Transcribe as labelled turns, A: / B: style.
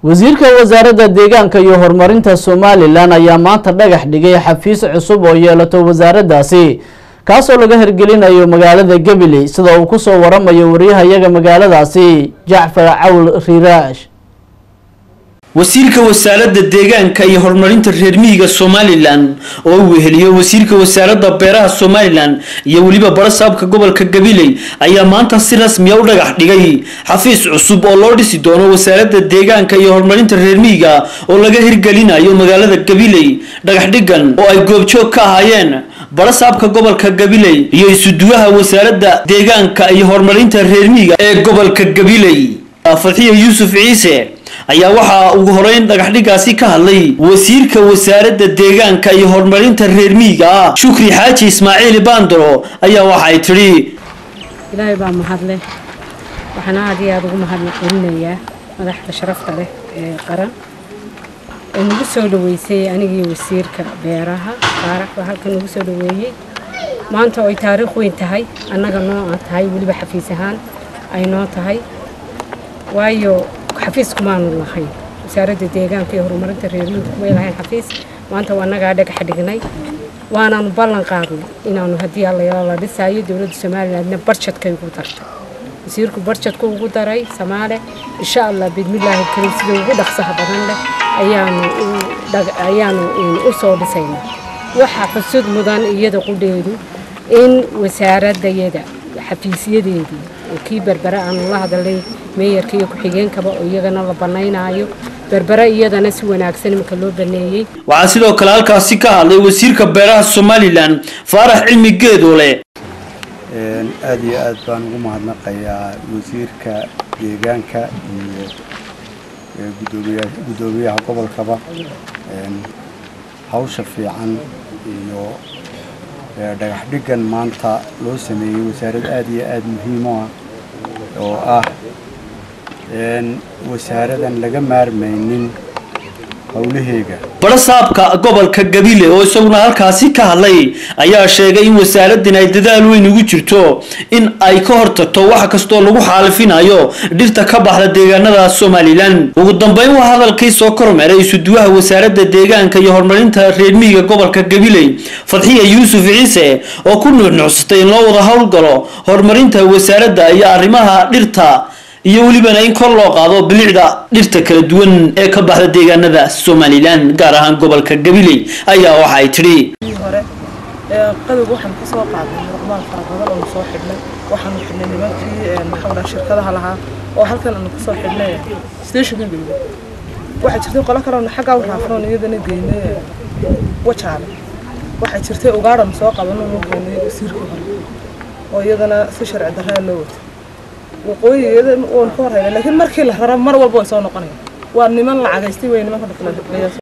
A: wasiirka wasaaradda deegaanka iyo horumarinta somalilan ayaa maanta dhagax dhigay xafiis cusub oo yeelato wasaaraddaasi kaasoo laga hirgelinayo magaalada gabiley sida uu kusoo waramayo wariyahayaga magaaladaasi jacfar cawl riiraash
B: wasiirka wasaaradda deegaanka iyo horumarinta reer miyiga somalilan oo uu weheliyo wasiirka wasaaradda beeraha somalilan iyo weliba barasaabka gobolka gabiley ayaa maanta si rasmiya u dhagax dhigay xafiis cusub oo loo dhisi doono wasaaradda deegaanka iyo horumarinta reer miyiga oo laga hirgelinayo magaalada gabiley dhagax dhigan oo ay goobjoog ka ahaayeen barasaabka gobolka gabiley iyo isuduwaha wasaaradda deegaanka iyo horumarinta reer miyiga ee gobolka gabiley fadxiya yuusuf ciise ayaa waxaa ugu horeyn dhagaxdhigaasi ka hadlay wasiirka wasaaradda deegaanka iyo horumarinta reer miyiga ah shukri xaaji ismaaciil bandaro ayaa waxay tidhi
C: ilaahay baa mahadleh waxaan aad iyo aada ugu mahadcelinayaa madaxda sharafta leh ee qaran ee nagu soo dhaweysay anigii wasiirka beeraha faarax baa halkan nagu soo dhaweeyey maanta oo ay taariikh weyn tahay annaga noo aan tahay weliba xafiis ahaan ay noo tahay waayo xafiis kumaanu lahayn wasaaradda deegaanka iyo horumarinta reermiinka kumay lahayn xafiis maanta waa annagaa dhagaxa dhignay waanaanu ballan qaadnay inaanu haddii allayaala la dhisaayo dowladda somalilandna barjadkay ugu dartay wasiirku barjadku ugu daray samaale insha allah bidmillaahi karim sida ugu dhaqsaha badan leh ayaanu ayaanu u soo dhisaynaa waxa xusud mudan iyada qudheedu in wasaaradayada xafiisyadeedii oo kii berbere aanu la hadalay meeyarka iyo ku-xigeenkaba oo iyagana la banaynaayo berbere iyadana si wanaagsan iminka loo baneeyey
B: waxaa sidoo kale halkaasi ka hadlay wasiirka beeraha somalilan faarax cilmi geedoole
D: aada iyo aad baan ugu mahadnaqayaa wasiirka deegaanka iyo gudoomiya guddoomiyaha gobolkaba hawsha fiican iyo dhagax dhigan maanta loo sameeyey wasaarad aada iyo aada muhiim u ah oo ah wasaaradan laga maarmaynin howlaheega
B: barasaabka gobolka gabile oo isaguna halkaasi ka hadlay ayaa sheegay in wasaaraddan ay dadaal weyn ugu jirto in ay ka hortagto wax kastoo lagu xaalifinayo dhirta ka baxda deegaanada somalilan ugu dambeyn waa hadalkii soo kormeeray isuduwaha wasaaradda deegaanka iyo horumarinta reer miyiga gobolka gabiley fadxiya yuusuf ciise oo ku nuuxnuuxsatay in loo wada howlgalo horumarinta wasaaradda iyo arrimaha dhirta iyo welibana in kor loo qaado bilicda dhirta kala duwan ee ka baxda deegaanada somalilan gaar ahaan gobolka gabiley ayaa waxa ay tidhi
E: hore qadowga waxaan ka soo qaadnay muqmaal fara badan oo soo xidhnay waxaanu xidhnay nimankii maxaa dhaa shirkadaha lahaa oo halkan aanu kasoo xidhnay stationka gabiley waxaa jirtay qolo kale xaggaa u raafnoon iyadana geynay wajaale waxaa jirtay ugaadhan soo qabano noo keenay wasiirkii hore oo iyadana si sharci darraa loo watay waqooyigeeda waan ka horreynay laakiin markii la raro mar walba way soo noqonayaan waa niman lacagaystay wey nimanka dhaqla